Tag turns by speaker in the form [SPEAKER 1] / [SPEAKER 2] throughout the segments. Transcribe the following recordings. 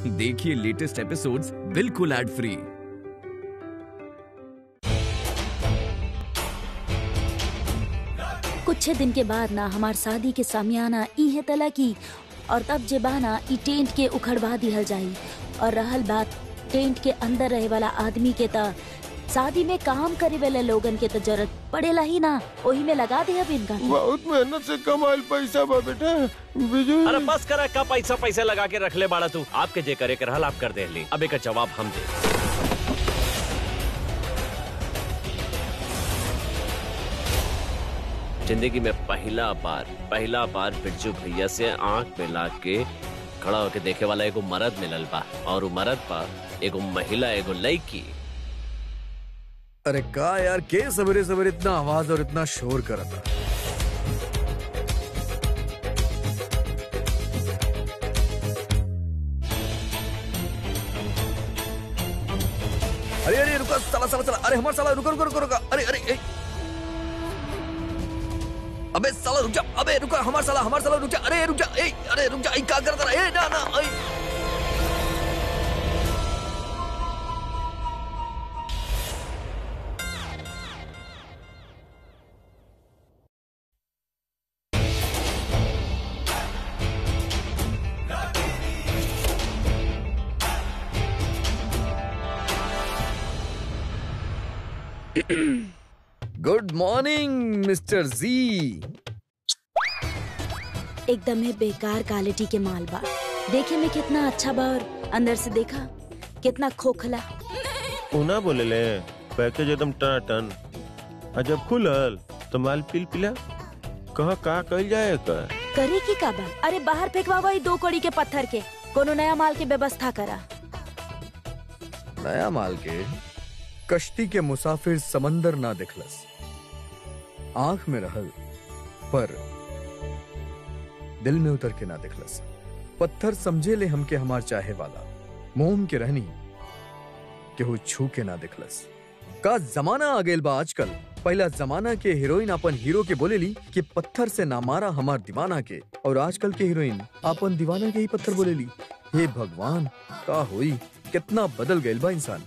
[SPEAKER 1] देखिए latest episodes बिल्कुल ad free
[SPEAKER 2] कुछ दिन के बाद ना हमार शादी के सामियाना इहे तला की और तब जे बाना ई टेंट के उखड़वा दिहल जाई और रहल बात टेंट के अंदर रहे वाला आदमी के त शादी में काम करे वाले लोगन के तो जरूरत पड़ेला ही ना ओही में लगा दे अब इनका
[SPEAKER 3] बहुत मेहनत से कमाइल पैसा बा बेटा बिजू
[SPEAKER 4] अरे बस करा का पैसा पैसा लगा के रख ले बाड़ा तू आपके जे करे के रहल आप कर दे ली अब एक जवाब हम दे जिंदगी में पहला बार पहला बार बिरजू भैया से आंख मिला के खड़ा होके देखे वाला एगो मर्द मिलल बा और उ मर्द बा एगो महिला एगो लड़की
[SPEAKER 5] अरे का यार के सवेरे सवेरे इतना आवाज और इतना शोर करता अरे अरे रुको साला साला साला अरे हमारा साला रुको रुको रुको रुको अरे अरे ए। अबे साला रुक जा अबे रुको हमारा साला हमारा साला रुक जा अरे रुक जा ए अरे रुक जा ए क्या करता रहा ए ना ना ए गुड मॉर्निंग मिस्टर जी
[SPEAKER 2] एकदम ही बेकार क्वालिटी के माल बा देखे में कितना अच्छा बा और अंदर से देखा कितना खोखला
[SPEAKER 3] उना बोले ले पैकेज एकदम टन टन आ जब खुलल तो माल पिल पिला कह का कल जाए का
[SPEAKER 2] करे की का बा अरे बाहर फेंकवा वही दो कड़ी के पत्थर के कोनो नया माल के व्यवस्था करा
[SPEAKER 5] नया माल के कश्ती के मुसाफिर समंदर ना दिखलस आंख में रहल पर दिल में उतर के ना दिखलस पत्थर समझे ले हमके हमार चाहे वाला मोम के रहनी केहू छू के ना दिखलस का जमाना आ गेल बा आजकल पहला जमाना के हीरोइन अपन हीरो के बोलेली कि पत्थर से ना मारा हमार दीवाना के और आजकल के हीरोइन अपन दीवाना के ही पत्थर बोलेली हे भगवान का होई कितना बदल गइल बा इंसान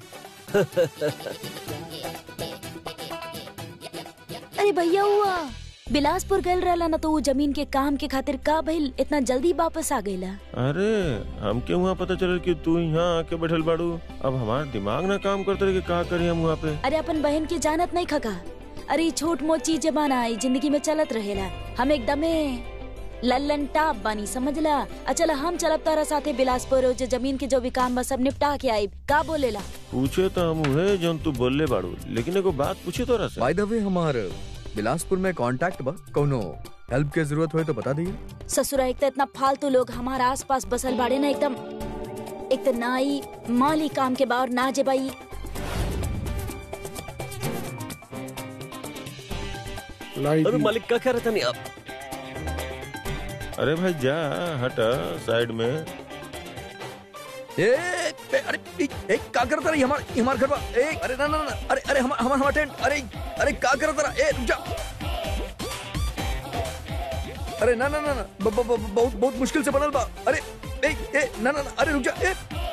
[SPEAKER 2] अरे भैया हुआ बिलासपुर गल रहला ना तो वो जमीन के काम के खातिर का भइल इतना जल्दी वापस आ गईला
[SPEAKER 3] अरे हमके वहाँ पता चलल कि तू यहाँ आके बैठल बाड़ू अब हमार दिमाग ना काम करते रहे कि का करी हम वहाँ पे
[SPEAKER 2] अरे अपन बहन के जानत नहीं खका अरे ई छोट मोट चीज बाना ई जिंदगी में चलत रहेला हम एकदमे लल्लन टाप बानी समझला अचल हम चलब तारा साथे बिलासपुर और जो जमीन के जो भी काम बा सब निपटा के आई का बोलेला
[SPEAKER 3] पूछे तो हम उहे जौन तू बोलले बाड़ू लेकिन एगो बात पूछे तोरा से
[SPEAKER 5] बाय द वे हमार बिलासपुर में कांटेक्ट बा कोनो हेल्प के जरूरत होए तो बता दिए
[SPEAKER 2] ससुरा एक तो इतना फालतू लोग हमारा आस पास बसल बाड़े ना एकदम एक तो नाई माली काम के बाहर ना जे बाई
[SPEAKER 4] अरे मालिक का कह रहा था नहीं आप
[SPEAKER 3] अरे भाई जा हट साइड में
[SPEAKER 5] ए, ए अरे ए, ए का करता रही हमार हमार घर बा ए अरे ना ना ना अरे अरे हमार हमार हमार टेंट अरे अरे का करता रहा ए रुक जा अरे ना ना ना ना ब, ब, ब, बहुत बहुत मुश्किल से बनल बा अरे ए ए ना ना ना अरे रुक जा ए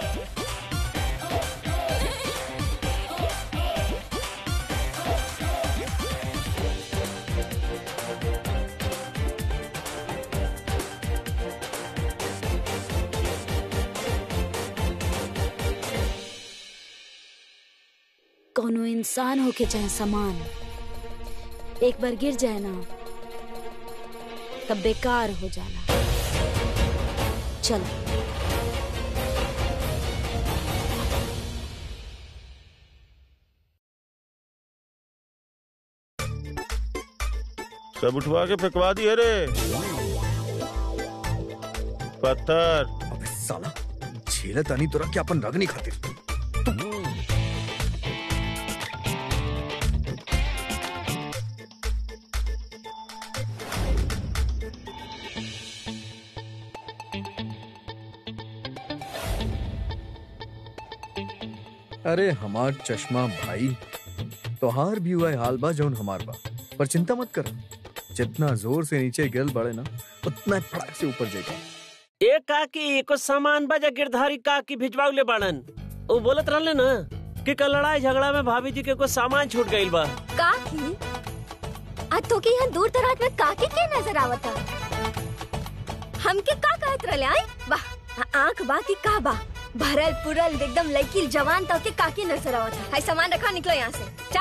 [SPEAKER 2] कोनो इंसान हो के चाहे सामान एक बार गिर जाए ना तब बेकार हो जाला चलो
[SPEAKER 3] सब उठवा के फेंकवा दिए रे पत्थर
[SPEAKER 5] अबे साला झेलत आणि तोरा की आपण रगनी खातिर अरे हमार चश्मा भाई तोहार भी हुआ है हाल बा जौन हमार बा पर चिंता मत कर जितना जोर से नीचे गिरल बड़े ना उतना ही फड़ाक से ऊपर जाएगा
[SPEAKER 4] एक काकी कुछ सामान बजा गिरधारी काकी भिजवाउले बाड़न वो बोलत रहले ना कि कल लड़ाई झगड़ा में भाभी जी के कुछ सामान छूट गइल बा
[SPEAKER 6] काकी आज तो के यहाँ दूर दराज में काकी के नजर आवता हमके का कहत रहले आई वाह आंख बा की का बा भरल पुरल एकदम लड़की जवान तो के काकी नजर आवता हाय सामान रखा निकलो यहाँ से जा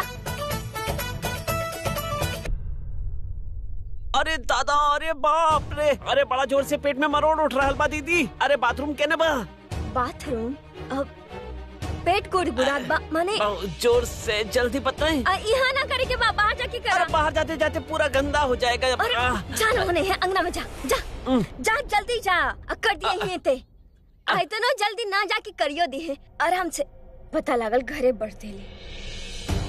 [SPEAKER 4] अरे दादा अरे बाप रे अरे बड़ा जोर से पेट में मरोड़ उठ रहा बा दीदी अरे बाथरूम केने बा
[SPEAKER 6] बाथरूम अब पेट कोड बुराद बा माने
[SPEAKER 4] बहुत जोर से जल्दी बताएं
[SPEAKER 6] आ, यहाँ ना करे के बा बाहर जाके
[SPEAKER 4] अरे
[SPEAKER 6] करा
[SPEAKER 4] बाहर जाते जाते पूरा गंदा हो जाएगा
[SPEAKER 6] अरे
[SPEAKER 4] आह,
[SPEAKER 6] जा ना होने है अंगना में जा जा
[SPEAKER 4] उम।
[SPEAKER 6] जा जल्दी जा आ, कर दिए ही ते आई तो ना जल्दी ना जाके करियो दी है आराम से पता लागल घरे बढ़ते ले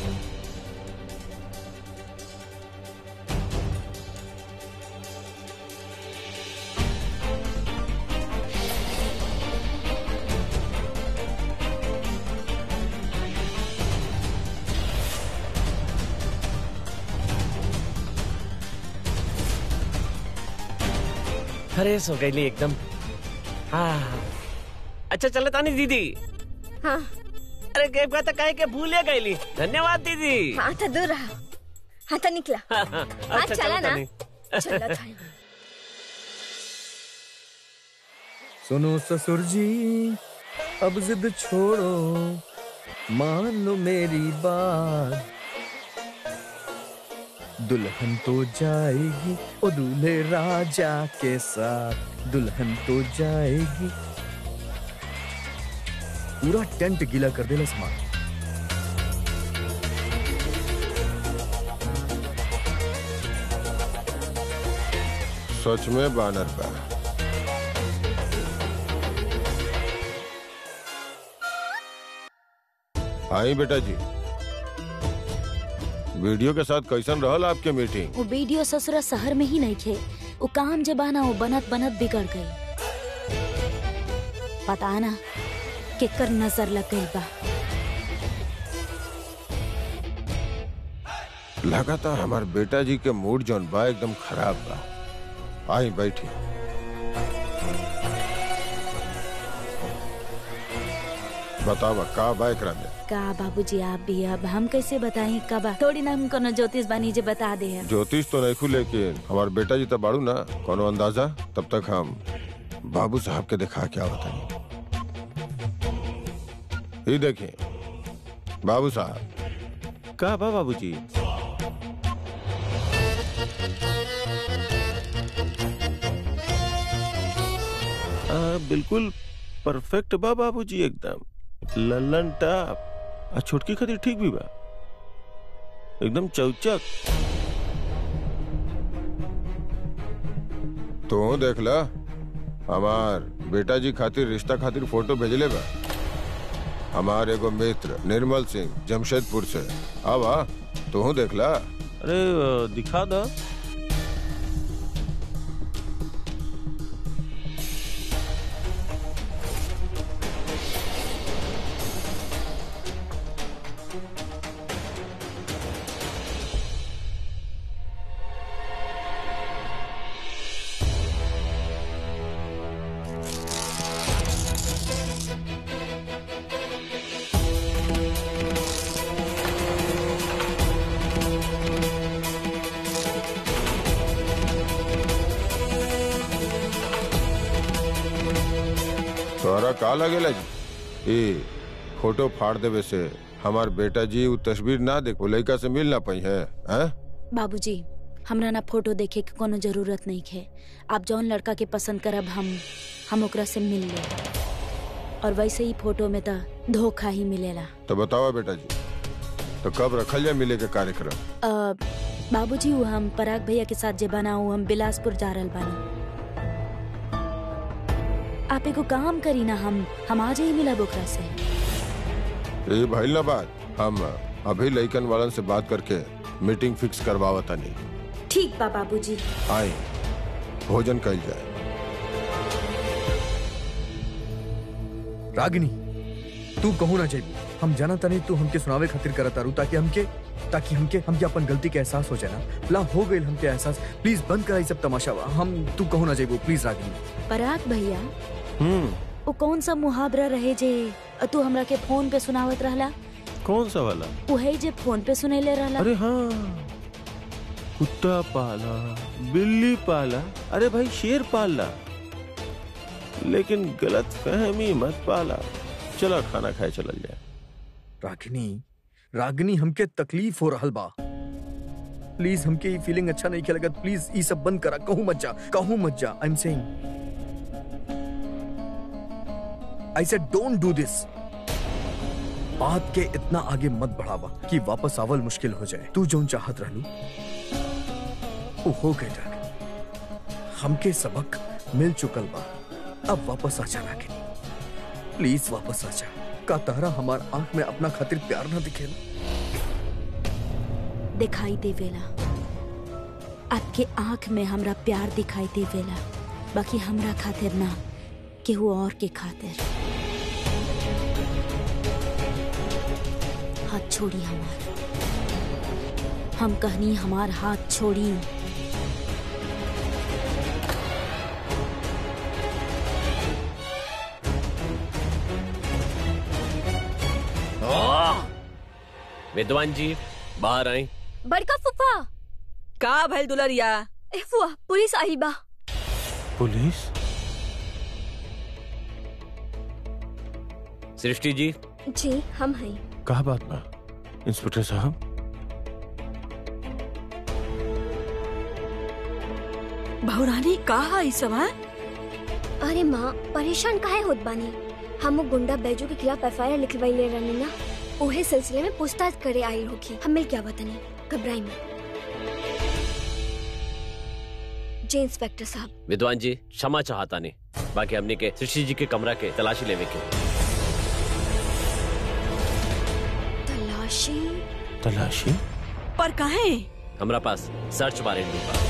[SPEAKER 4] फ्रेश हो गई एकदम हाँ अच्छा चले तानी दीदी
[SPEAKER 6] हाँ
[SPEAKER 4] अरे के बात काहे के भूले गईली धन्यवाद दीदी
[SPEAKER 6] हाँ तो दूर रहा हाँ तो निकला
[SPEAKER 4] हाँ, हाँ,
[SPEAKER 6] हाँ
[SPEAKER 4] अच्छा,
[SPEAKER 6] चला
[SPEAKER 4] चलो
[SPEAKER 6] ना
[SPEAKER 4] तानी।
[SPEAKER 6] चला था
[SPEAKER 5] सुनो ससुर जी अब जिद छोड़ो मान लो मेरी बात दुल्हन तो जाएगी ओ दूल्हे राजा के साथ दुल्हन तो जाएगी पूरा टेंट गीला कर देला सामान
[SPEAKER 3] सच में बानर बा आई बेटा जी वीडियो के साथ कैसन रहल आपके मीटिंग
[SPEAKER 2] वो वीडियो ससुरा शहर में ही नहीं थे वो काम जे बाना वो बनत बनत बिगड़ गई पता ना केकर नजर लग गई बा
[SPEAKER 3] लगातार हमार बेटा जी के मूड जौन बा एकदम खराब बा आई बैठी बतावा का बा एकरा में
[SPEAKER 2] का बाबूजी आप भी अब हम कैसे बताएं कब थोड़ी ना हम कोनो ज्योतिष बानी जे बता दे है
[SPEAKER 3] ज्योतिष तो नहीं खुले लेकिन हमार बेटा जी तो बाड़ू ना कोनो अंदाजा तब तक हम बाबू साहब के दिखा क्या बताइए ये देखिए बाबू साहब का बा बाबू जी बिल्कुल परफेक्ट बा बाबू जी एकदम लल्लन टाप आ छोटकी खातिर ठीक भी बा एकदम चौचक तो देख ला हमार बेटा जी खातिर रिश्ता खातिर फोटो भेजले बा हमार एगो मित्र निर्मल सिंह जमशेदपुर से अब आ तू देख ला अरे दिखा दा तोहरा का लगेला जी ए फोटो फाड़ देवे से हमार बेटा जी उ तस्वीर ना देख वो लड़का से मिल ना पाई है हैं?
[SPEAKER 2] बाबूजी हमरा ना फोटो देखे के कोनो जरूरत नहीं है आप जौन लड़का के पसंद करब हम हम ओकरा से मिल ले और वैसे ही फोटो में तो धोखा ही मिलेला
[SPEAKER 3] तो बताओ बेटा जी तो कब रखल जाए मिले के कार्यक्रम
[SPEAKER 2] अ, बाबूजी वो हम पराग भैया के साथ जे बना वो हम बिलासपुर जा रहल बानी आप एगो काम करी ना हम हम आज ही मिलब ओकरा से
[SPEAKER 3] ये भइल ना बात हम अभी लइकन वालन से बात करके मीटिंग फिक्स करवावा तनी
[SPEAKER 2] ठीक बा बाबूजी
[SPEAKER 3] आई भोजन कल जाए
[SPEAKER 5] रागिनी तू कहू ना चाहिए हम जाना तनी तू हमके सुनावे खातिर करत तारू ताकि हमके ताकि हमके हमके अपन गलती के एहसास हो जाए ना ला हो गई हमके एहसास प्लीज बंद कराई सब तमाशा हम तू कहो ना जाइबो प्लीज रागिनी
[SPEAKER 2] पराग भैया
[SPEAKER 7] हम्म
[SPEAKER 2] वो कौन सा मुहावरा रहे जे तू हमरा के फोन पे सुनावत रहला
[SPEAKER 7] कौन सा वाला
[SPEAKER 2] उहे जे फोन पे सुनेले रहला
[SPEAKER 7] अरे हाँ कुत्ता पाला बिल्ली पाला अरे भाई शेर पाला लेकिन गलत फहमी मत पाला चलो खाना खाए चलल जाए
[SPEAKER 5] रागिनी रागिनी हमके तकलीफ हो रहल बा प्लीज हमके ये फीलिंग अच्छा नहीं खेलेगा प्लीज ये सब बंद करा कहूं मत जा कहूं मत जा I am saying I said don't do this बात के इतना आगे मत बढ़ावा कि वापस आवल मुश्किल हो जाए तू जोन चाहत रहलू वो हो गए डर हमके सबक मिल चुकल बा अब वापस आ जा रागिनी प्लीज वापस आ जा का तारा हमार आंख में अपना खातिर प्यार ना दिखेला
[SPEAKER 2] दिखाई देवेला आपके आंख में हमरा प्यार दिखाई देवेला बाकी हमरा खातिर ना केहू और के खातिर हाथ छोड़ी हमार हम कहनी हमार हाथ छोड़ी
[SPEAKER 4] विद्वान जी बाहर आए
[SPEAKER 6] बड़का फुफा
[SPEAKER 8] का भइल दुलरिया
[SPEAKER 6] ए फुआ पुलिस आई बा
[SPEAKER 7] पुलिस
[SPEAKER 4] सृष्टि जी
[SPEAKER 6] जी हम हैं
[SPEAKER 7] कहा बात बा इंस्पेक्टर साहब
[SPEAKER 8] बहुरानी का है सब हाँ?
[SPEAKER 6] अरे माँ परेशान काहे होत बानी हम वो गुंडा बैजू के खिलाफ एफ आई आर लिखवाई रहनी ना ओहे सिलसिले में पूछताछ करे आई होगी हमें क्या बतानी घबराई मत जी इंस्पेक्टर साहब
[SPEAKER 4] विद्वान जी क्षमा चाहता नहीं बाकी हमने के सृष्टि जी के कमरा के तलाशी लेवे के
[SPEAKER 6] तलाशी
[SPEAKER 7] तलाशी
[SPEAKER 8] पर काहे
[SPEAKER 4] हमरा पास सर्च वारंट भी बा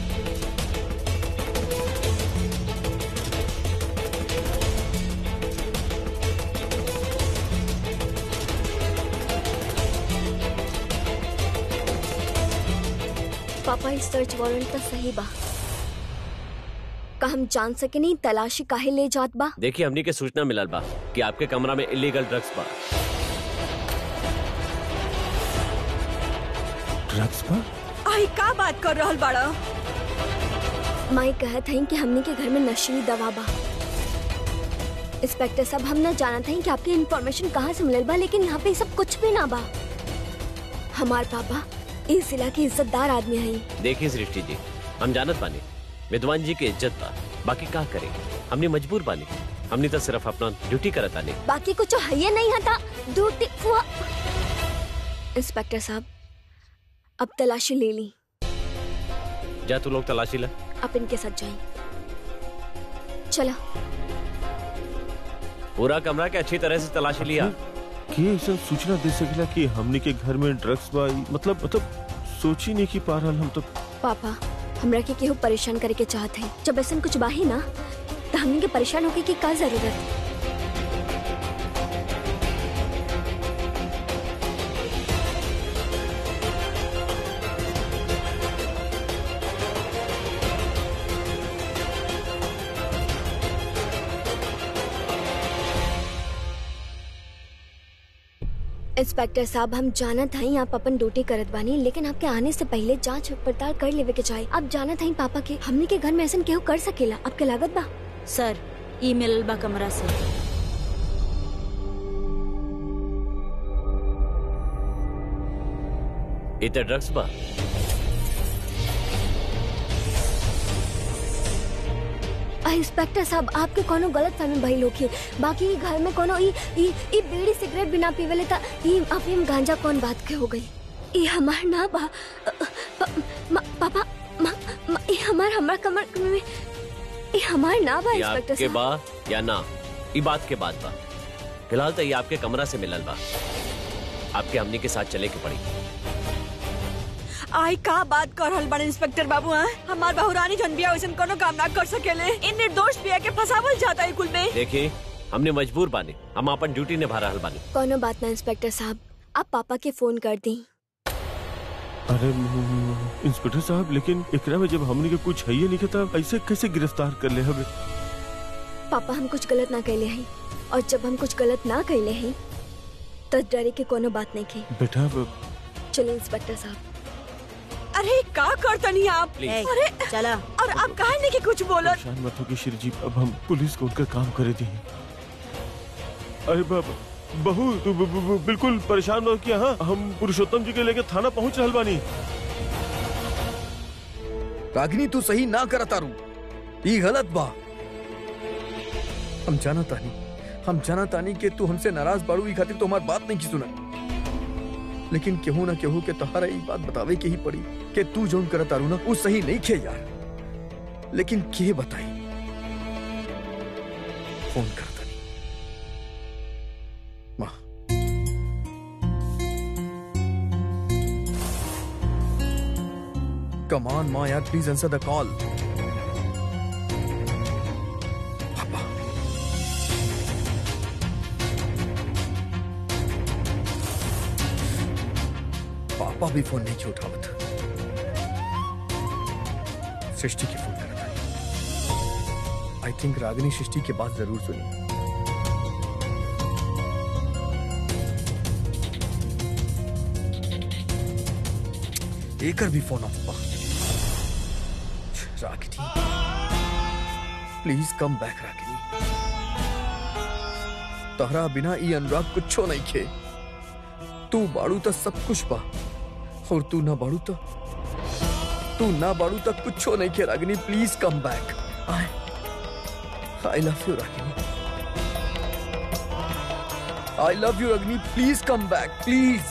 [SPEAKER 6] पापा इस सर्च वारंट तो सही बा का हम जान सके नहीं तलाशी काहे ले जात बा
[SPEAKER 4] देखिए हमने के सूचना मिलल बा कि आपके कमरा में इलीगल ड्रग्स बा
[SPEAKER 7] ड्रग्स पर
[SPEAKER 8] आई का बात कर रहल बाड़ा
[SPEAKER 6] माई कहत हई कि हमने के घर में नशीली दवा बा इंस्पेक्टर साहब हम न जानत हई कि आपकी इन्फॉर्मेशन कहाँ से मिलल बा लेकिन यहाँ पे ई सब कुछ भी ना बा हमार पापा इस जिला के इज्जतदार आदमी हई
[SPEAKER 4] देखिए सृष्टि जी हम जानत बानी विद्वान जी के इज्जत बा बाकी का करें हमने मजबूर बानी हमने तो सिर्फ अपना ड्यूटी करत आने
[SPEAKER 6] बाकी कुछ है ये नहीं हता ड्यूटी हुआ इंस्पेक्टर साहब अब तलाशी ले ली
[SPEAKER 4] जा तू लोग तलाशी ला
[SPEAKER 6] आप इनके साथ जाइए चला
[SPEAKER 4] पूरा कमरा के अच्छी तरह से तलाशी लिया
[SPEAKER 7] के ऐसा सूचना दे सकेला कि हमने के घर में ड्रग्स बा ई मतलब मतलब सोची नहीं की पा रहल हम तो
[SPEAKER 6] पापा हमरा के केहू परेशान करे के चाहत है जब ऐसा कुछ बाही ना तो हमने के परेशान होके की का जरूरत इंस्पेक्टर साहब हम जानत हई आप अपन ड्यूटी करत बानी लेकिन आपके आने से पहले जांच पड़ताल कर लेवे के चाहिए आप जानत हई पापा के हमने के घर में ऐसा केहू कर सकेला आपके लागत बा
[SPEAKER 2] सर ई मिलल बा कमरा से
[SPEAKER 4] इतने ड्रग्स बा
[SPEAKER 6] आ, इंस्पेक्टर साहब आपके कोनो गलत फहमी भइल होखी बाकी ई घर में कोनो ई ई ई बीड़ी सिगरेट बिना पीवेले त ई अफीम गांजा कौन बात के हो गई ई हमार ना बा अ, प, म, पापा म, म, ई हमार हमार कमर में ई हमार ना बा
[SPEAKER 4] ये
[SPEAKER 6] इंस्पेक्टर
[SPEAKER 4] आपके
[SPEAKER 6] साहब
[SPEAKER 4] बा या ना ये बात के बाद बा फिलहाल तो ये आपके कमरा से मिलल बा आपके हमनी के साथ चले के पड़ी
[SPEAKER 8] आई का बात कर रहल बाड़े इंस्पेक्टर बाबू हाँ? हमार बहुरानी जन बिया वैसन कोनो काम ना कर सकेले इन निर्दोष बिया के फसावल जाता है कुल में
[SPEAKER 4] देखिए हमने मजबूर बानी हम अपन ड्यूटी निभा रहल बानी
[SPEAKER 6] कोनो बात ना इंस्पेक्टर साहब आप पापा के फोन कर दी
[SPEAKER 7] अरे म- इंस्पेक्टर साहब लेकिन एकरा में जब हमने के कुछ है नहीं था ऐसे कैसे गिरफ्तार कर ले हमें
[SPEAKER 6] पापा हम कुछ गलत ना कैले हैं और जब हम कुछ गलत ना कैले हैं तो डरे के कोनो बात नहीं की
[SPEAKER 7] बेटा ब-
[SPEAKER 6] चलो इंस्पेक्टर साहब
[SPEAKER 8] अरे का करतनी आप
[SPEAKER 4] Please.
[SPEAKER 8] अरे
[SPEAKER 2] चला
[SPEAKER 8] और आप कहा नहीं कि कुछ बोलत
[SPEAKER 7] परेशान मत हो श्री जी अब हम पुलिस को उनका काम करे दी अरे बाबा बहू तू ब- ब- ब- बिल्कुल परेशान मत किया हाँ हम पुरुषोत्तम जी के लेके थाना पहुंच रहल बानी
[SPEAKER 5] रागिनी तू सही ना कर तारू ई गलत बा हम जाना तानी हम जाना तानी के तू हमसे नाराज बाड़ू ई खातिर तो हमार बात नहीं की सुना लेकिन केहू ना केहू के तोहरा ई बात बतावे के ही पड़ी कि तू जोन कर तारू ना वो सही नहीं खे यार लेकिन के बताई फोन कर तानी माँ Come on, Ma, yaar, please answer the call. Papa. पापा भी फोन नहीं उठावत सृष्टि की फोन करता है आई थिंक रागिनी सृष्टि की बात जरूर सुनी एकर भी फोन ऑफ बा रागिनी प्लीज कम बैक रागिनी तहरा बिना ई अनुराग कुछो नहीं खे तू बाड़ू तो सब कुछ बा और तू ना बाड़ू तो तू ना बाड़ू तो कुछो नहीं खे Ragini please come back I I love you Ragini I love you Ragini please come back please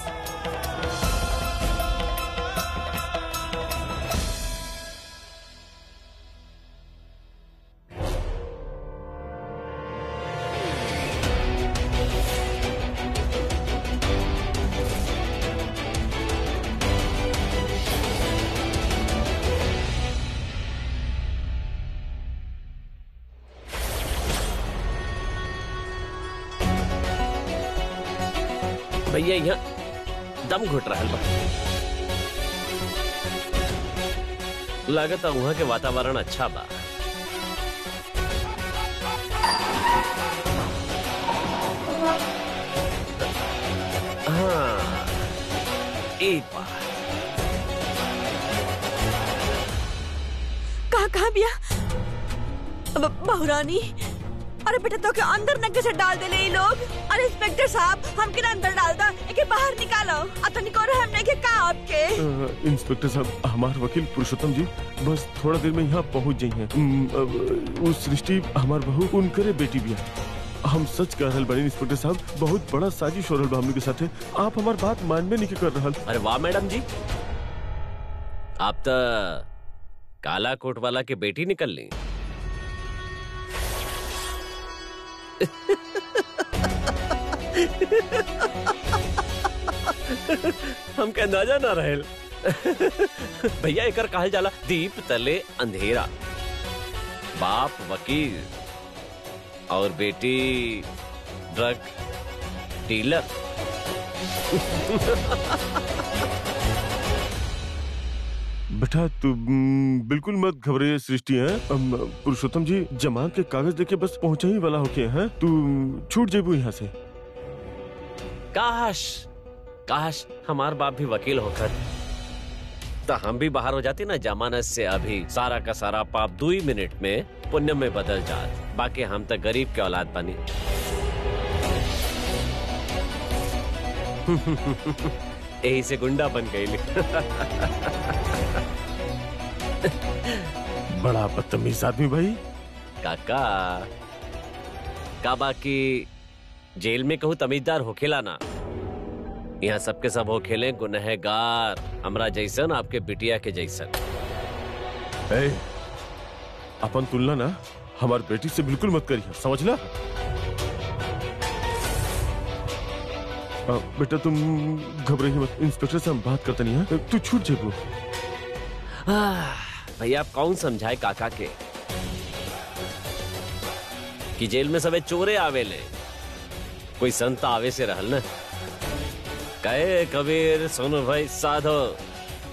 [SPEAKER 4] भैया यहाँ दम घुट रहल बा लागत वहाँ के वातावरण अच्छा बा हाँ एक बार
[SPEAKER 8] कहा कहा बिया ब- बहुरानी अरे बेटा तो के अंदर न कैसे डाल दे ये लोग अरे इंस्पेक्टर साहब हम के अंदर डाल दा एके बाहर निकालो अतनी को रहे हमने के का आपके
[SPEAKER 7] अ, इंस्पेक्टर साहब हमार वकील पुरुषोत्तम जी बस थोड़ा देर में यहाँ पहुँच जाई हैं उम, अब, वो सृष्टि हमार बहू उनकरे बेटी भी है हम सच कह रहल बानी इंस्पेक्टर साहब बहुत बड़ा साजिश हो रहल बा हमने के साथे आप हमार बात मानबे नहीं के कर रहल
[SPEAKER 4] अरे वाह मैडम जी आप तो काला कोट वाला के बेटी निकल ली हमके अंदाजा ना रहेल भैया एकर कहल जाला दीप तले अंधेरा बाप वकील और बेटी ड्रग डीलर
[SPEAKER 7] बेटा तू उम, बिल्कुल मत घबराइए सृष्टि है अम, पुरुषोत्तम जी जमा के कागज देके बस पहुंचा ही वाला होके हैं तू छूट जेबू यहाँ से
[SPEAKER 4] काश काश हमार बाप भी वकील होकर तो हम भी बाहर हो जाते ना जमानत से अभी सारा का सारा पाप दो ही मिनट में पुण्य में बदल जात बाकी हम तो गरीब के औलाद बनी यही से गुंडा बन गई
[SPEAKER 7] बड़ा बदतमीज आदमी भाई
[SPEAKER 4] काका का बाकी जेल में कहूँ तमीजदार होखेला ना यहाँ सबके सब होखेले गुनहगार हमरा जैसन आपके बिटिया के जैसन
[SPEAKER 7] ए, अपन तुलना ना हमार बेटी से बिल्कुल मत करिए समझला अ, बेटा तुम घबराइए मत इंस्पेक्टर से हम बात करते नहीं हैं तू छूट जेबू
[SPEAKER 4] आह, भैया आप कौन समझाए काका के कि जेल में सबे चोरे आवेले कोई संत आवे से रहल न कहे कबीर सुनो भाई साधो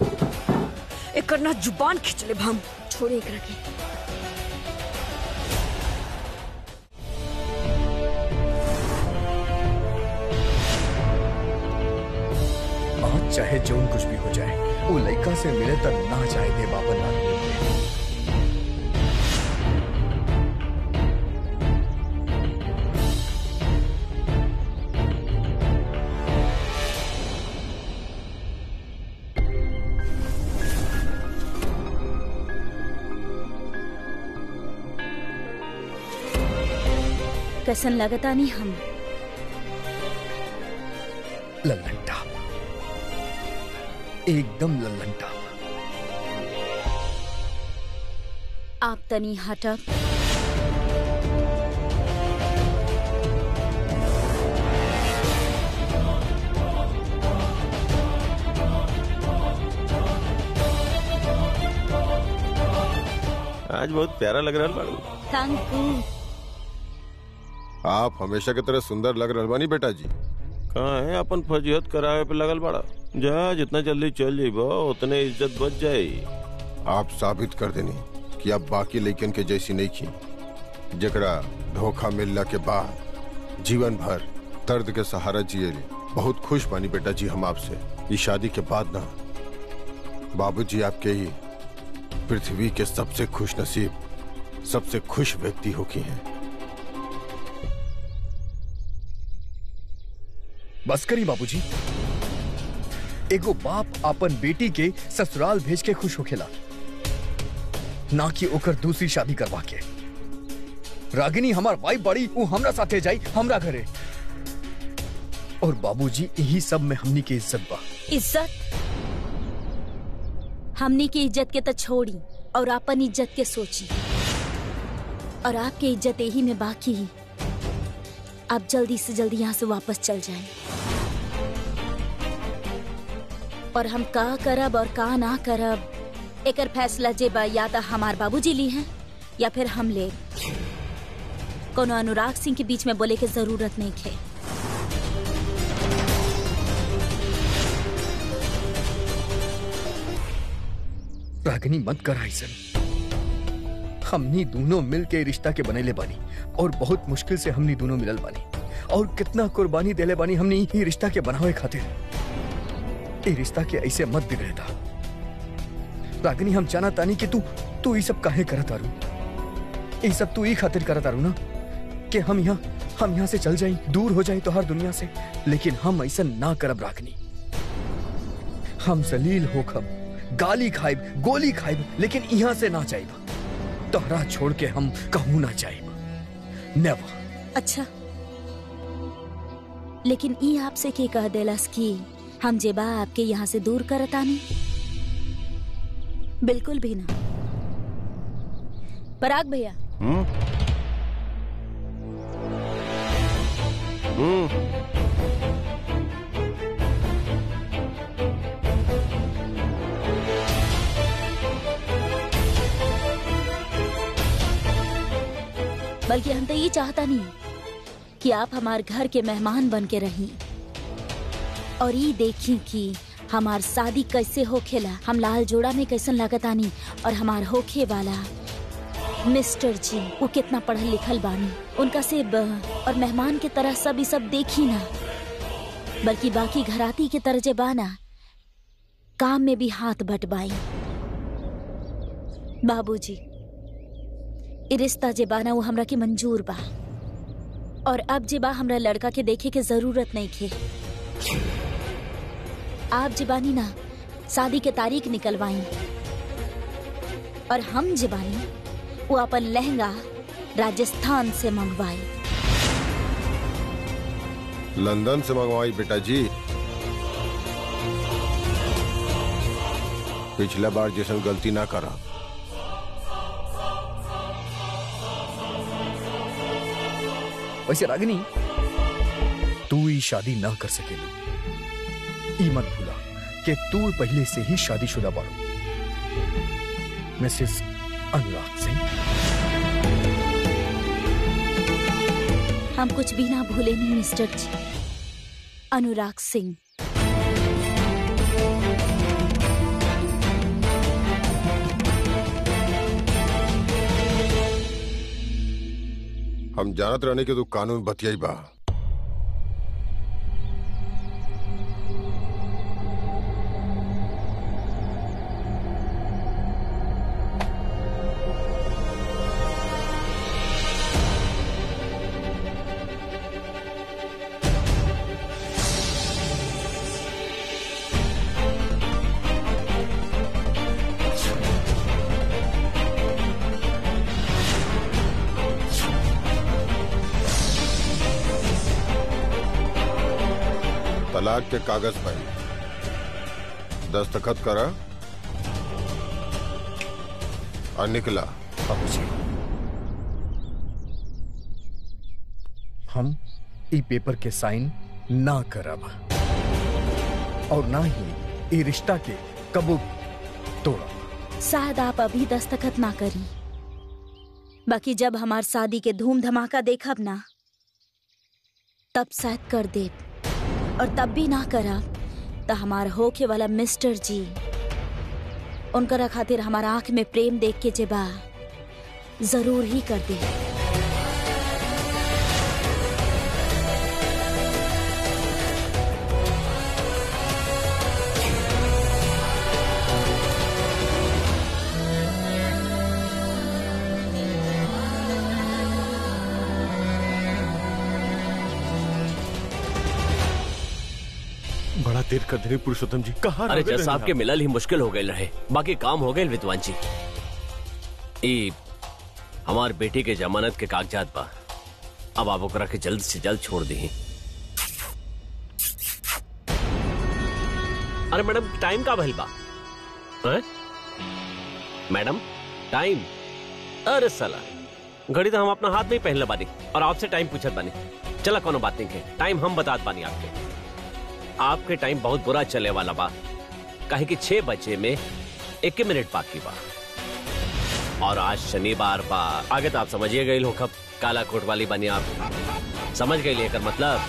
[SPEAKER 8] एकर ना जुबान खींच ले हम
[SPEAKER 6] छोड़े एकरा के
[SPEAKER 5] आज चाहे जौन कुछ भी हो जाए वो लड़का से मिले तक ना जाए दे बाबा ना
[SPEAKER 2] कैसन लगता नहीं हम
[SPEAKER 5] लल्लन टाप एकदम लल्लन टाप
[SPEAKER 2] आप तनी हटब
[SPEAKER 7] आज बहुत प्यारा लग रहा है बाड़ू
[SPEAKER 2] थैंक यू
[SPEAKER 3] आप हमेशा की तरह सुंदर लग रहे बानी बेटा जी
[SPEAKER 7] कहाँ है अपन फजीहत करावे पे लगल बाड़ा जा जितना जल्दी चल जाइबो उतने इज्जत बच जाई
[SPEAKER 3] आप साबित कर देनी कि आप बाकी लड़कन के जैसी नहीं की जकरा धोखा मिलला के बाद जीवन भर दर्द के सहारा जिएली बहुत खुश बानी बेटा जी हम आपसे ये शादी के बाद ना बाबूजी आपके ही पृथ्वी के सबसे खुश नसीब सबसे खुश व्यक्ति हो की हैं
[SPEAKER 5] बस करी बाबूजी एगो बाप अपन बेटी के ससुराल भेज के खुश होखेला ना कि ओकर दूसरी शादी करवा के रागिनी हमार वाइफ बड़ी वो हमरा साथे जाई हमरा घरे और बाबूजी यही सब में हमनी के इज्जत बा
[SPEAKER 2] इज्जत हमनी की इज्जत के तो छोड़ी और अपन इज्जत के सोची और आपके इज्जत यही में बाकी ही आप जल्दी से जल्दी यहाँ से वापस चल जाएं और हम का करब और का ना करब एकर फैसला जे बा या तो हमार बाबूजी ली हैं या फिर हम ले कोनो अनुराग सिंह के बीच में बोले के जरूरत नहीं है
[SPEAKER 5] रागिनी मत कर ऐसन हमनी दोनों मिल के रिश्ता के बनेले बानी और बहुत मुश्किल से हमनी दोनों मिलल बानी और कितना कुर्बानी देले बानी हमनी ये रिश्ता के बनावे खातिर ये रिश्ता के ऐसे मत बिगड़े था रागिनी हम जाना तानी कि तू तू ये सब काहे करत आरू ये सब तू ही खातिर करत आरू ना कि हम यहाँ हम यहाँ से चल जाई दूर हो जाई तो हर दुनिया से लेकिन हम ऐसा ना करब रागिनी हम जलील होखब गाली खाइब गोली खाइब लेकिन यहाँ से ना जाइब तोहरा छोड़ के हम कहूँ ना जाइब नेवर
[SPEAKER 2] अच्छा लेकिन ई आपसे के कह देलस कि हम जेबा आपके यहाँ से दूर करतानी बिल्कुल भी ना पराग भैया
[SPEAKER 7] हम्म हम्म
[SPEAKER 2] बल्कि हम तो ये चाहता नहीं कि आप हमारे घर के मेहमान बन के रही और ये देखी कि हमार शादी कैसे होखेला हम लाल जोड़ा में कैसन लागतानी और हमार होखे वाला मिस्टर जी वो कितना पढ़ल लिखल बानी उनका से ब, और मेहमान के तरह सब ई सब देखी ना बल्कि बाकी घराती के तरह जे बाना काम में भी हाथ बटवाई बाबूजी ई रिश्ता जे बाना वो हमरा के मंजूर बा और अब जे बा हमरा लड़का के देखे के जरूरत नहीं खे आप जे बानी ना शादी के तारीख निकलवाई और हम जे बानी वो अपन लहंगा राजस्थान से मंगवाई
[SPEAKER 3] लंदन से मंगवाई बेटा जी पिछला बार जैसन गलती ना करा
[SPEAKER 5] वैसे रागिनी तू ये शादी ना कर सकेली ई मत भूला कि तू पहले से ही शादीशुदा बाड़ू मिसेस अनुराग सिंह
[SPEAKER 2] हम कुछ भी ना भूले नहीं मिस्टर जी अनुराग सिंह
[SPEAKER 3] हम जानत रहने के तू कानून बतियाई बा तलाक के कागज पर दस्तखत करा और निकला
[SPEAKER 5] बाबूजी हम ई पेपर के साइन ना करब और ना ही ई रिश्ता के कबू तोड़ब
[SPEAKER 2] शायद आप अभी दस्तखत ना करी बाकी जब हमार शादी के धूम धमाका देखब ना तब शायद कर दे और तब भी ना करब तो हमार होके वाला मिस्टर जी उनकरा खातिर हमार आंख में प्रेम देख के जे बा जरूर ही कर दे
[SPEAKER 7] बड़ा देर कर देने पुरुषोत्तम जी कहाँ
[SPEAKER 4] अरे
[SPEAKER 7] रह गए
[SPEAKER 4] जज साहब
[SPEAKER 7] आप?
[SPEAKER 4] के मिलल ही मुश्किल हो गए रहे बाकी काम हो गए विद्वान जी ई हमार बेटी के जमानत के कागजात बा अब आप ओकरा के जल्द से जल्द छोड़ दी अरे मैडम टाइम का भइल बा हैं? मैडम टाइम अरे सला घड़ी तो हम अपना हाथ में ही पहनले बानी और आपसे टाइम पूछत बानी चला कोनो बात नहीं के टाइम हम बतात बानी आपके आपके टाइम बहुत बुरा चले वाला बा काहे कि छह बजे में एक मिनट बाकी बा और आज शनिवार बा आगे तो आप समझिए गई हो कब काला कोट वाली बनी आप समझ गई लेकर मतलब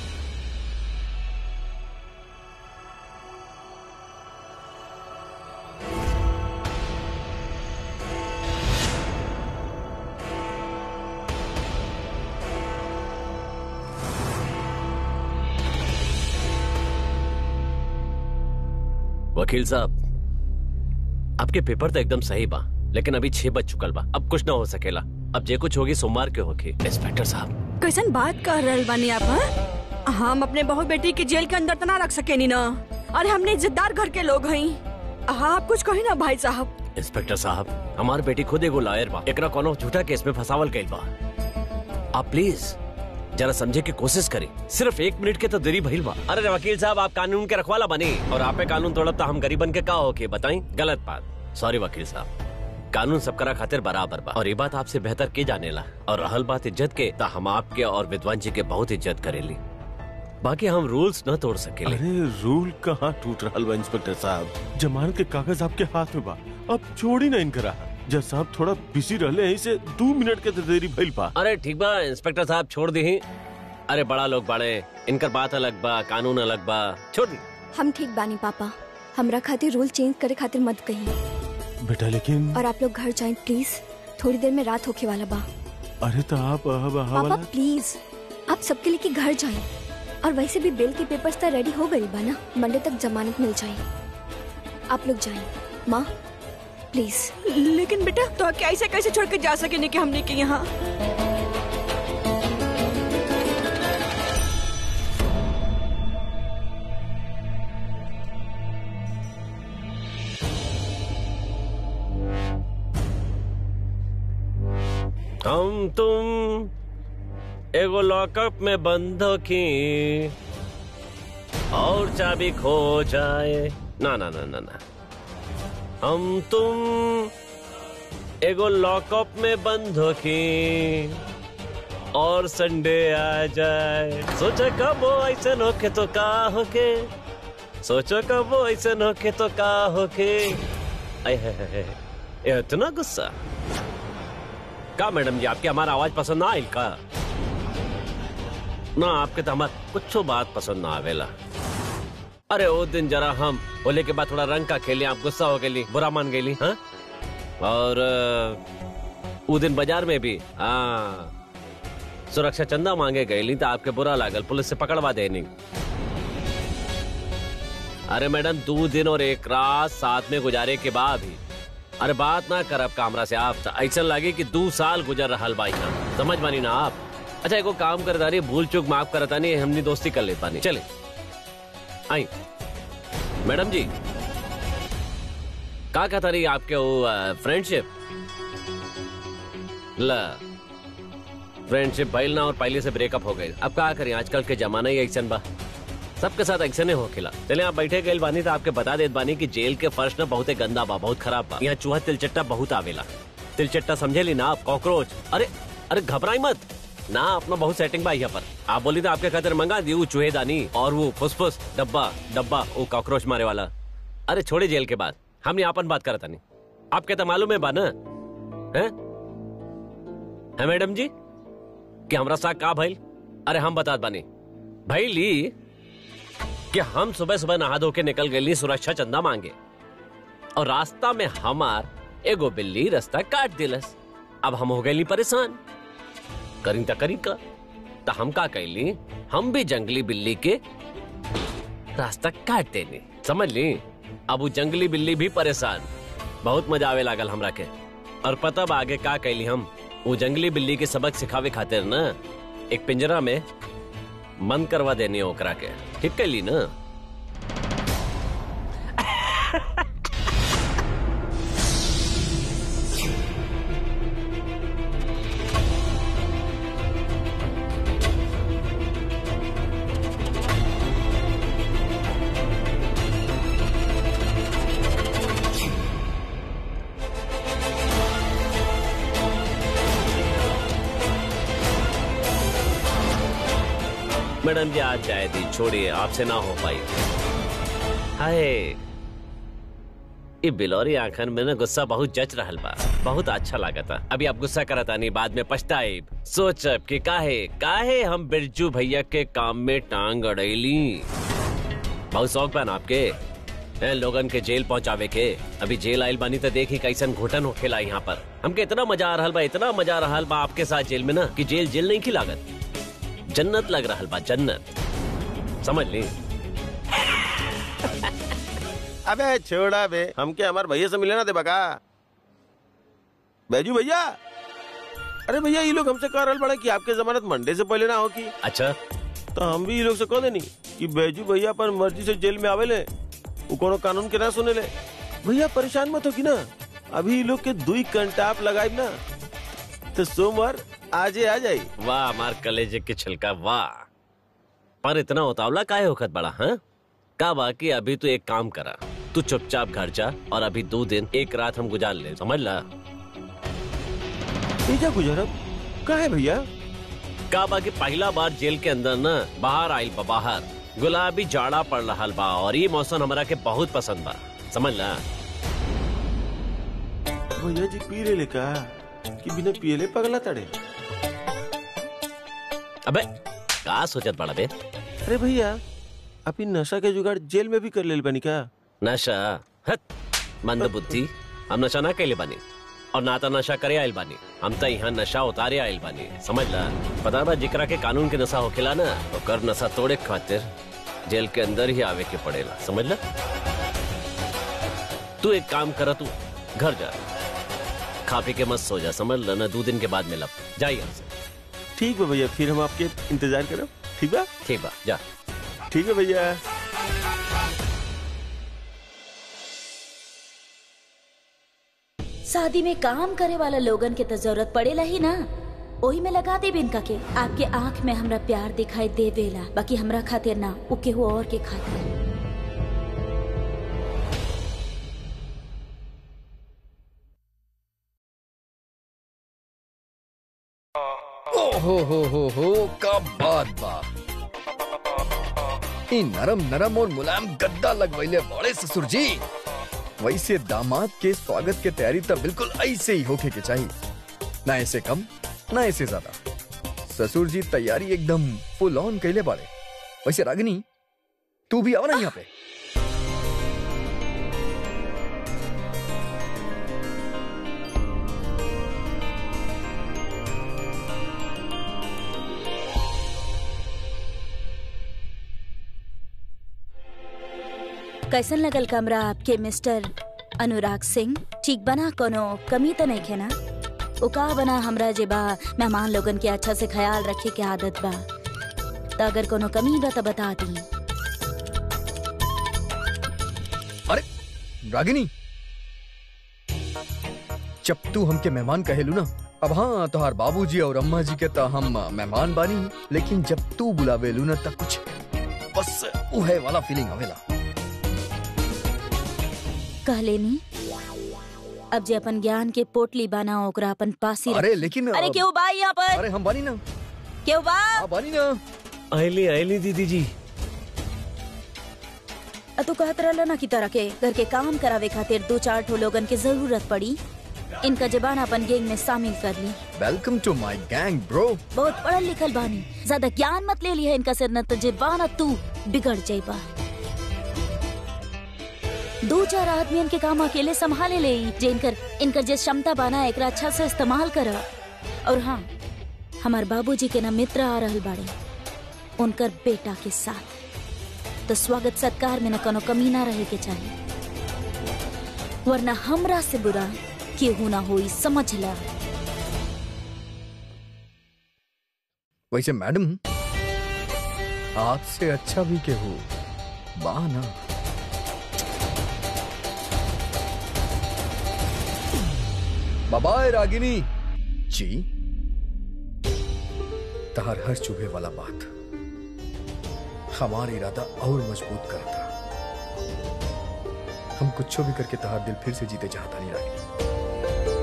[SPEAKER 4] वकील साहब आपके पेपर तो एकदम सही बा लेकिन अभी छह बज चुकल बा अब कुछ ना हो सकेला अब जे कुछ होगी सोमवार के होगी इंस्पेक्टर साहब
[SPEAKER 8] कैसन बात कर रहल बानी आप हाँ? हम अपने बहू बेटी के जेल के अंदर तो ना रख सकेनी ना अरे हमने इज्जतदार घर के लोग हई हाँ आप कुछ कही ना भाई साहब
[SPEAKER 4] इंस्पेक्टर साहब हमार बेटी खुद एगो लॉयर बा एकरा कोनो झूठा केस में फंसावल गइल बा आप प्लीज जरा समझे की कोशिश करी सिर्फ एक मिनट के तो देरी भइल बा अरे वकील साहब आप कानून के रखवाला बनी और आपे कानून तोड़ब तो हम गरीबन के का होके बताई गलत बात सॉरी वकील साहब कानून सबकरा खातिर बराबर बा और ये बात आपसे बेहतर के जानेला और रहल बात इज्जत के तो हम आपके और विद्वान जी के बहुत इज्जत करेली बाकी हम रूल्स न तोड़ सकेले
[SPEAKER 7] अरे रूल कहाँ टूट रहा बा इंस्पेक्टर साहब जमानत के कागज आपके हाथ में बा अब छोड़ी ना इनकरा जज साहब थोड़ा बिजी रहले यहीं से दो मिनट के तो देरी भइल बा
[SPEAKER 4] अरे ठीक बा इंस्पेक्टर साहब छोड़ दी अरे बड़ा लोग बड़े इनकर बात अलग बा कानून अलग बा छोड़ दी
[SPEAKER 6] हम ठीक बानी पापा हमरा खातिर रूल चेंज करे खातिर मत कही
[SPEAKER 7] बेटा लेकिन
[SPEAKER 6] और आप लोग घर जाएं प्लीज थोड़ी देर में रात होके वाला बा
[SPEAKER 7] अरे तो आप अब
[SPEAKER 6] पापा
[SPEAKER 7] हवाला
[SPEAKER 6] प्लीज आप सबके लेके घर जाएं और वैसे भी बिल के पेपर्स तो रेडी हो गई बा ना मंडे तक जमानत मिल जाए आप लोग जाएं माँ प्लीज
[SPEAKER 8] लेकिन बेटा तो कैसे कैसे छोड़ के जा सकेनी कि हमने के यहाँ
[SPEAKER 4] हम तुम एगो लॉकअप में बंद हो की और चाबी खो जाए ना ना ना ना ना हम तुम एगो लॉकअप में बंद हो की और संडे आ जाए सोचा कब वो ऐसे होके तो का होके सोचो कब वो ऐसे होके तो का होके आय हाय हाय हाय। ये इतना गुस्सा का मैडम जी आपके हमारा आवाज पसंद ना आयल का ना आपके तो हमार कुछ बात पसंद ना आवेला अरे वो दिन जरा हम होले के बाद थोड़ा रंग का खेले आप गुस्सा हो गई बुरा मान गई हाँ और अ, वो दिन बाजार में भी हाँ सुरक्षा चंदा मांगे गई तो आपके बुरा लागल पुलिस से पकड़वा देनी अरे मैडम दो दिन और एक रात साथ में गुजारे के बाद भी अरे बात ना करब कामरा से आप ऐसा लगे कि दो साल गुजर रहा बा यहाँ समझ मानी ना आप अच्छा एगो काम करता रही भूल चूक माफ करता नहीं हमनी दोस्ती कर ले पानी चले आई मैडम जी का कहता रही आपके वो फ्रेंडशिप ला फ्रेंडशिप भइल ना और पहले से ब्रेकअप हो गए अब का करें आजकल के जमाना ही ऐसा बा सबके साथ ऐसे नहीं हो खिला चले आप बैठे गए बानी तो आपके बता देत बानी कि जेल के फर्श ना बहुत गंदा बा बहुत खराब बा यहाँ चूहा तिलचट्टा बहुत आवेला तिलचट्टा समझे ली ना आप कॉकरोच अरे अरे घबराई मत ना अपना बहुत सेटिंग बा यहाँ पर आप बोली तो आपके खातिर मंगा दी वो चूहेदानी और वो फुसफुस डब्बा डब्बा वो कॉकरोच मारे वाला अरे छोड़े जेल के बाद हम यहाँ अपन बात करता नहीं आपके तो मालूम है बा ना है? है मैडम जी कि हमरा साथ का भइल अरे हम बता बानी भैली कि हम सुबह सुबह नहा धो के निकल गए सुरक्षा चंदा मांगे और रास्ता में हमार एगो बिल्ली रास्ता काट दिलस अब हम हो गए परेशान करी त करी का तो हम का कैली हम भी जंगली बिल्ली के रास्ता काट देनी समझ ली अब वो जंगली बिल्ली भी परेशान बहुत मजा आवे लागल हमरा के और पता बा आगे का कैली हम वो जंगली बिल्ली के सबक सिखावे खातिर ना एक पिंजरा में बंद करवा देनी है ओकरा के ठीक कैली ना मैडम जी आज जाए दी छोड़िए आपसे ना हो पाई हाय ये बिलोरी आंखन में ना गुस्सा बहुत जच रहल बा बहुत अच्छा लागत था अभी आप गुस्सा करत आनी बाद में पछताएब सोचब कि काहे काहे हम बिरजू भैया के काम में टांग अड़ैली बहुत शौक बा ना आपके हैं, लोगन के जेल पहुंचावे के अभी जेल आइल बानी तो देखी कैसन घुटन होखेला यहाँ पर हमके इतना मजा आ रहल बा इतना मजा आ रहल बा आपके साथ जेल में ना कि जेल जेल नहीं खिलागत जन्नत लग रहल बा जन्नत समझ ली
[SPEAKER 7] अबे छोड़ा बे हमके हमार भैया से मिले ना दे बका बैजू भैया अरे भैया ये लोग हमसे कह रहल बड़े कि आपके जमानत मंडे से पहले ना हो की
[SPEAKER 4] अच्छा
[SPEAKER 7] तो हम भी ये लोग से कह देनी कि बैजू भैया अपन मर्जी से जेल में आवेले वो कोनो कानून के ना सुने ले भैया परेशान मत हो की ना अभी ये लोग के दुई घंटा आप लगाई ना तो सोमवार आजे आ जाई
[SPEAKER 4] वाह मार कलेजे के छिलका वाह पर इतना उतावला काहे होखत बड़ा हाँ का बाकी अभी तो एक काम करा तू चुपचाप घर जा और अभी दो दिन एक रात हम गुजार ले समझ ला
[SPEAKER 7] जा गुजरब का है भैया
[SPEAKER 4] का बाकी पहला बार जेल के अंदर ना बाहर आइल बा बाहर गुलाबी जाड़ा पड़ रहा बा और ये मौसम हमरा के बहुत पसंद बा समझ ला
[SPEAKER 7] भैया जी पी ले का कि बिना पियले पगला तड़े
[SPEAKER 4] अबे का सोचत बड़ा बे
[SPEAKER 7] अरे भैया आप इन नशा के जुगाड़ जेल में भी कर ले बनी का
[SPEAKER 4] नशा हट मंद बुद्धि हम नशा ना कैले बानी और ना तो नशा करे आइल बानी हम तो यहाँ नशा उतारे आइल बानी समझ ला पता बा जिकरा के कानून के नशा होखेला ना ओकर नशा तोड़े के खातिर जेल के अंदर ही आवे के पड़ेला समझ ला तू एक काम कर तू घर जा खा पी के मत सो जा समझ ला ना दो दिन के बाद मिलब जाइए हमसे
[SPEAKER 7] ठीक है भैया फिर हम आपके इंतजार करो ठीक बा
[SPEAKER 4] ठीक बा जा
[SPEAKER 7] ठीक है भैया
[SPEAKER 2] शादी में काम करे वाला लोगन के तो जरूरत पड़ेला ही ना ओही में लगा दे इनका के आपके आंख में हमरा प्यार दिखाई देवेला बाकी हमरा खातिर ना उ केहू और के खातिर
[SPEAKER 5] ओ हो हो हो हो का बात बा ई नरम नरम और मुलायम गद्दा लगवैले बड़े ससुर जी वैसे दामाद के स्वागत के तैयारी तो बिल्कुल ऐसे ही होके के चाहिए ना ऐसे कम ना ऐसे ज्यादा ससुर जी तैयारी एकदम फुल ऑन कैले बाड़े वैसे रागिनी तू भी आओ ना यहाँ पे
[SPEAKER 2] कैसन लगल कमरा आपके मिस्टर अनुराग सिंह ठीक बना कोनो कमी तो नहीं है ना उका बना हमरा जे बा मेहमान लोगन के अच्छा से ख्याल रखे के आदत बा तो अगर कोनो कमी बा तो बता दी
[SPEAKER 5] अरे रागिनी जब तू हमके मेहमान कहेलू ना अब हाँ तोहार बाबूजी और अम्मा जी के तो हम मेहमान बानी लेकिन जब तू बुलावेलू ना तब कुछ बस उहे वाला फीलिंग आवेला
[SPEAKER 2] कह लेनी अब जे अपन ज्ञान के पोटली बाना ओकरा अपन पासी
[SPEAKER 5] अरे लेकिन
[SPEAKER 2] अरे क्यों बा यहाँ पर
[SPEAKER 5] अरे हम बानी ना
[SPEAKER 2] क्यों बा
[SPEAKER 5] हाँ, बानी ना
[SPEAKER 4] आयली आयली दीदी जी
[SPEAKER 2] अ तू कहत रहला ना कि तरह के घर के काम करावे खातिर दो चार ठो लोगन के जरूरत पड़ी इनका जबान अपन गैंग में शामिल कर ली
[SPEAKER 5] welcome to my gang bro
[SPEAKER 2] बहुत पढ़ल लिखल बानी ज्यादा ज्ञान मत ले लिया इनका से न तो जबान तू बिगड़ जाइबा दो चार आदमियन के काम अकेले संभाले ले जे इनकर इनकर जे क्षमता बाना एकरा अच्छा से इस्तेमाल कर और हाँ हमार बाबूजी के ना मित्र आ रहल बाड़े उनकर बेटा के साथ तो स्वागत सत्कार में न कोनो कमी ना रहे के चाहिए वरना हमरा से बुरा केहू ना होई समझ ला
[SPEAKER 5] वैसे मैडम आपसे अच्छा भी के हो बा ना बाबाए रागिनी जी तहार हर चुभे वाला बात हमारा इरादा और मजबूत करता हम कुछ भी करके तहार दिल फिर से जीते चाहता नहीं रागिनी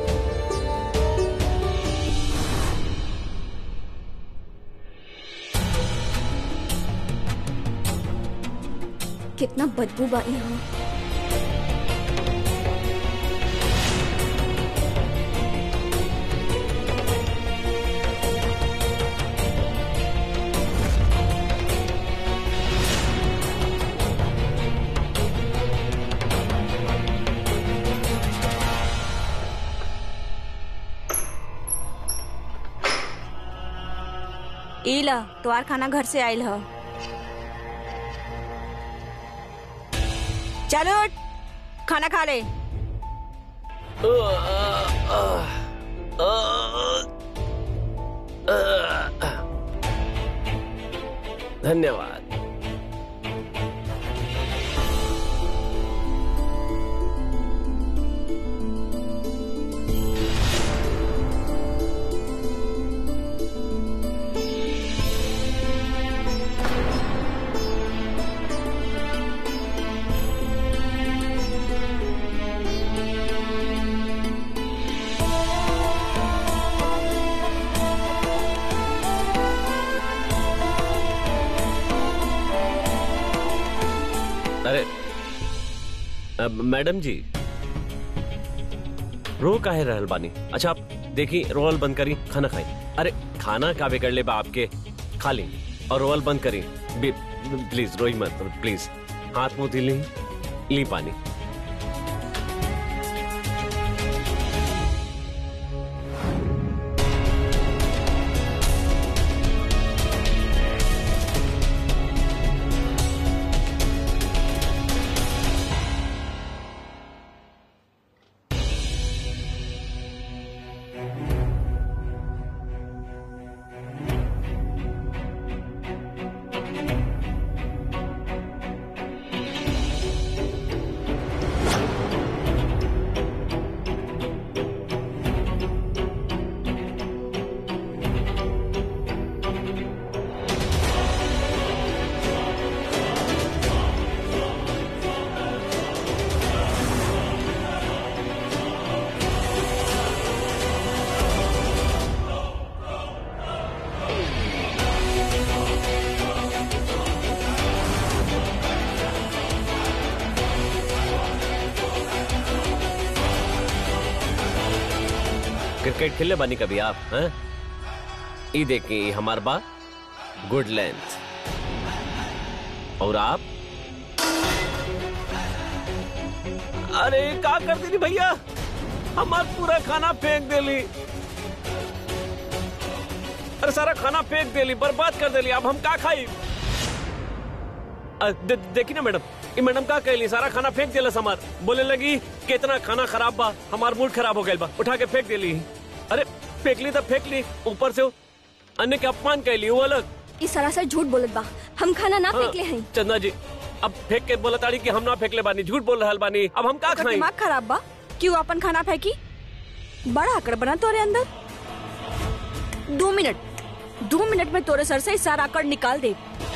[SPEAKER 6] कितना बदबू बा यहाँ
[SPEAKER 8] इला तोहार खाना घर से आयल ह चलो उठ, खाना खा ले
[SPEAKER 4] धन्यवाद अरे अब मैडम जी रो काहे रहल बानी अच्छा आप देखी रोल बंद करी खाना खाई अरे खाना का बिगड़ ले बा आपके खा ली और रोल बंद करी बी- प्लीज रोई मत प्लीज हाथ मुंह ली ली पानी क्रिकेट खेले बानी कभी आप हैं ई देखी हमार बा गुड लेंथ और आप अरे का कर देनी भैया हमार पूरा खाना फेंक देली अरे सारा खाना फेंक देली बर्बाद कर देली अब हम का खाई अ, दे, देखी ना मैडम ये मैडम का कहली सारा खाना फेंक दिला हमार बोले लगी कितना खाना खराब बा हमार मूड खराब हो गया बा उठा के फेंक दिली अरे फेंक ली तो फेंक ली ऊपर से वो अन्य के अपमान कहली वो अलग
[SPEAKER 6] ई सरासर झूठ बोलत बा हम खाना ना
[SPEAKER 4] हाँ,
[SPEAKER 6] फेंक ले हैं
[SPEAKER 4] चंदा जी अब फेंक के बोला ताड़ी कि हम ना फेंकले बानी झूठ बोल रहल बानी अब हम का
[SPEAKER 8] ओकर
[SPEAKER 4] खाई
[SPEAKER 8] दिमाग खराब बा क्यों अपन खाना फेंकी बड़ा आकड़ बना तोरे अंदर दो मिनट दो मिनट में तोरे सर से ई सारा आकड़ निकाल दे